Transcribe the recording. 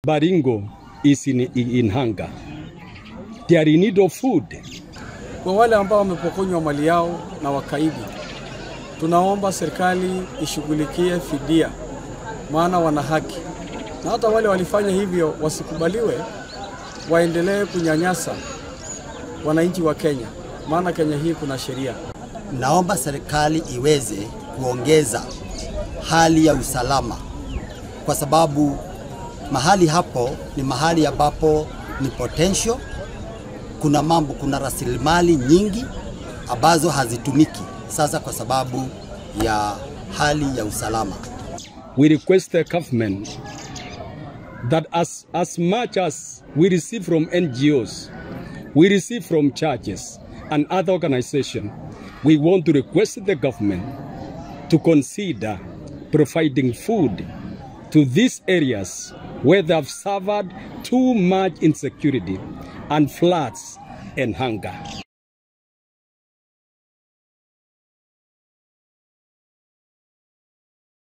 Baringo is in, in hunger. They are in need of food. Kwa wale ambao wamepokonywa mali yao na wakaidi, tunaomba serikali ishughulikie fidia, maana wana haki, na hata wale walifanya hivyo wasikubaliwe, waendelee kunyanyasa wananchi wa Kenya, maana Kenya hii kuna sheria. Naomba serikali iweze kuongeza hali ya usalama, kwa sababu mahali hapo ni mahali ambapo ni potential. Kuna mambo, kuna rasilimali nyingi ambazo hazitumiki sasa kwa sababu ya hali ya usalama. We request the government that as, as much as we receive from NGOs, we receive from churches and other organizations, we want to request the government to consider providing food to these areas where they have suffered too much insecurity and floods and hunger.